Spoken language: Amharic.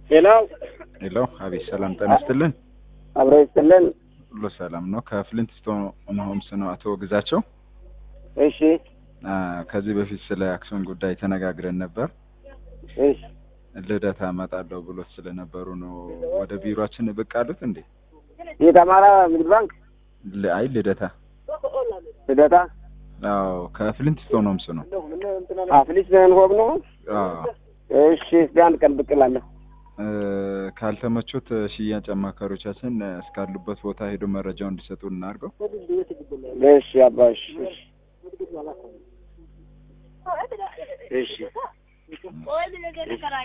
ሌላው ሄሎ፣ አቤት። ሰላም ጤና ይስጥልን። አብሮ ይስጥልን። ሁሉ ሰላም ነው? ከፍሊንት ስቶን ሆምስ ነው አቶ ግዛቸው። እሺ አ፣ ከዚህ በፊት ስለ አክሲዮን ጉዳይ ተነጋግረን ነበር። እሺ ልደታ እመጣለሁ ብሎት ስለነበሩ ነው ወደ ቢሮአችን ብቅ አሉት እንዴ? የአማራ ንግድ ባንክ ል- አይ ልደታ። ልደታ አዎ፣ ከፍሊንት ስቶን ሆምስ ነው። አፍሊስ ዘንሆብ ነው። አዎ። እሺ እስቲ አንድ ቀን ብቅ እላለሁ። እ፣ ካልተመቾት ሽያጭ አማካሪዎቻችን እስካሉበት ቦታ ሄዶ መረጃውን እንዲሰጡ እናድርገው። እሺ አባ እሺ እሺ እሺ